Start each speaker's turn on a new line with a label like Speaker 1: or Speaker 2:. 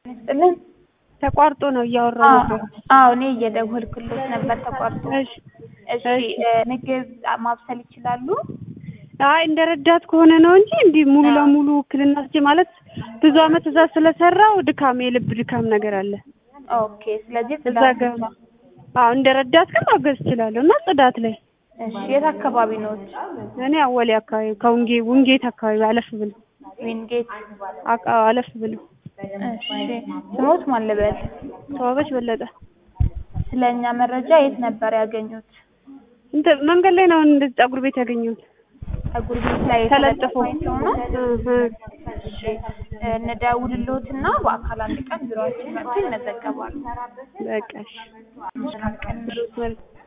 Speaker 1: ይስጥልን።
Speaker 2: ተቋርጦ ነው እያወራሁ ነበር።
Speaker 1: አዎ እኔ እየደወልኩልዎት ነበር ተቋርጦ።
Speaker 2: እሺ
Speaker 1: እሺ እ ምግብ ማብሰል ይችላሉ?
Speaker 2: አይ እንደ ረዳት ከሆነ ነው እንጂ እንዲህ ሙሉ ለሙሉ ውክልና ስጪ ማለት ብዙ አመት እዛ ስለሰራው ድካም የልብ ድካም ነገር አለ።
Speaker 1: ኦኬ ስለዚህ
Speaker 2: እዛ
Speaker 1: ጽዳት
Speaker 2: ጋር
Speaker 1: ብቻ።
Speaker 2: አዎ እንደ ረዳት ግን ማገዝ እችላለሁ እና ጽዳት ላይ
Speaker 1: እሺ የት አካባቢ ነዎት?
Speaker 2: እኔ አወሌ አካባቢ ከውንጌ ውንጌት አካባቢ አለፍ ብሎ
Speaker 1: ዊንጌት።
Speaker 2: አቃ አለፍ ብሎ
Speaker 1: እሺ ስሞት ማን ልበል?
Speaker 2: ተዋበች በለጠ
Speaker 1: ስለ እኛ መረጃ የት ነበር ያገኙት?
Speaker 2: እንትን መንገድ ላይ ነው እንደዚህ ፀጉር ቤት ያገኘሁት
Speaker 1: ፀጉር ቤት ላይ
Speaker 2: ተለጥፎ
Speaker 1: የተለጠፈ አይተው ነው?
Speaker 2: እህ
Speaker 1: እሺ እንደውልልዎትና በአካል አንድ ቀን ቢሮአችን መጥተው ይመዘገባሉ።
Speaker 2: በቃ እሺ
Speaker 1: መልካም ቀን።
Speaker 2: መልካም